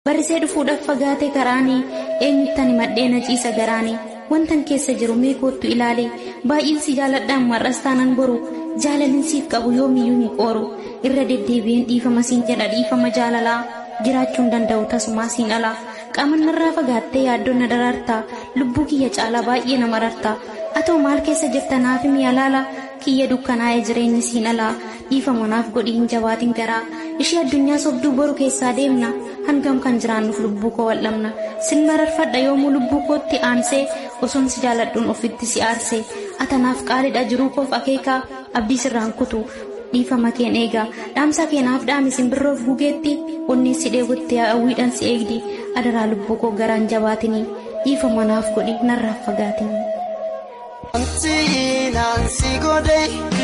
Barrisee dhufuudhaaf fagaate karaanii eenyuttani maddeena ciisa garaanii wantan keessa jiru mee koottu ilaale baay'insi jaaladhaan mar'as taanan boru jaalalinsiif qabu yoomiyyuu hin qooru irra deddeebi'een dhiifama siin jedha dhiifama jaalalaa jiraachuun danda'u tasumaa siin alaa qaamannarraa fagaattee yaaddoon na daraartaa lubbuu kiyya caalaa baay'ee nama rartaa atoo maal keessa jirta naaf mi'a laala kiyya dukkanaa'ee jireenyi siin alaa dhiifama naaf godhi hin jabaatin garaa ishee addunyaa sobduu boru keessaa deemna hangam kan jiraannuuf lubbuu koo wal'amna sin mararfadha yoomuu lubbuu kootti aansee osoon si jaaladhuun ofitti si aarsee atanaaf qaalidha jiruu koof akeekaa abdii sirraan kutu dhiifama keen eegaa dhaamsa keenaaf dhaami simbirroof gugeetti onnee si dheebutti hawwiidhaan si eegdi adaraa lubbuu koo garaan jabaatinii dhiifama naaf godhi narraaf fagaatinii. Wanti naan si godhe